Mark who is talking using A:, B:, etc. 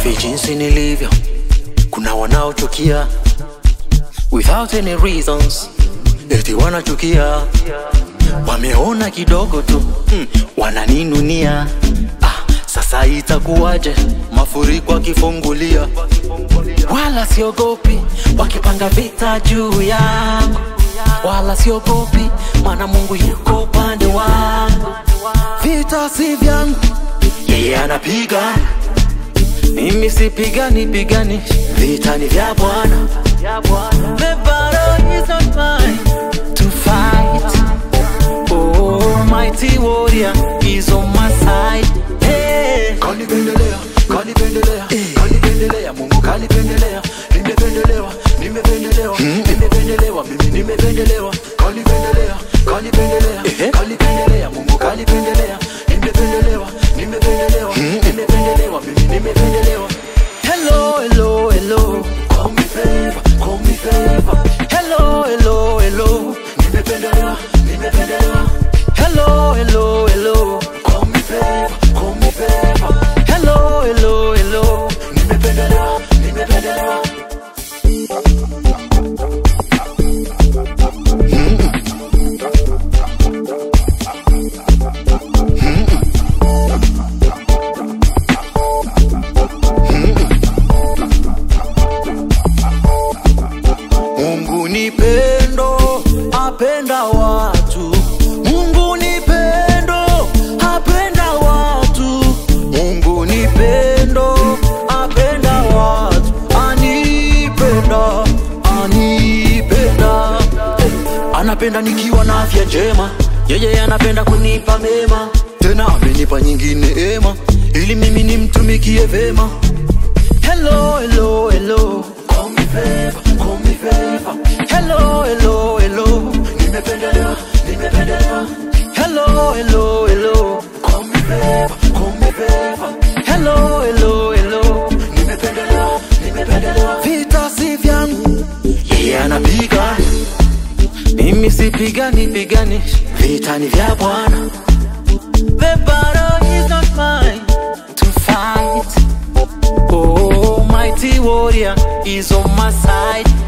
A: hivi jinsi nilivyo kuna wanaochukia without any reasons eti wanachukia wameona kidogo tu mm, wananinunia ah, sasa itakuwaje mafuriko akifungulia wala siogopi wakipanga vita juu yangu wala siogopi maana mungu yuko upande wangu vita si vyangu yeye anapiga mimi sipigani pigani vita ni vya bwana The battle is not mine to fight. Oh, mighty warrior is on my side. Hey.
B: kanipendelea kanipendelea kanipendelea mungu kanipendelea nimependelewa nimependelewa nimependelewa mimi nimependelewa kanipendelea kanipendelea
A: Ehe.
B: kanipendelea mungu kanipendelea nimependelewa nimependelewa nimependelewa mimi nimependelewa
A: Hello, hello, hello.
B: call me favor call me favor
A: Hello, hello, hello.
B: nimependelewa nimependelewa
A: Hello, hello, hello.
B: call me favor call me favor
A: Hello, hello, hello.
B: nimependelewa nimependelewa
A: Mungu ni pendo, apenda watu. Mungu ni pendo, apenda watu. Mungu ni pendo, apenda watu. Anipenda, anipenda. Anapenda nikiwa na afya njema, yeye anapenda kunipa mema, tena amenipa nyingine ema, ili mimi nimtumikie vema. Hello, hello, hello.
B: call me favor call me favor
A: Hello, hello, hello.
B: nimependelewa nimependelewa
A: Hello, hello, hello.
B: call me favor call me favor
A: Hello, hello, hello.
B: nimependelewa nimependelewa
A: Vita si vyangu, yeye anapiga, mimi sipigani pigani, vita ni vya Bwana. The battle is not mine to fight. Oh, mighty warrior is on my side.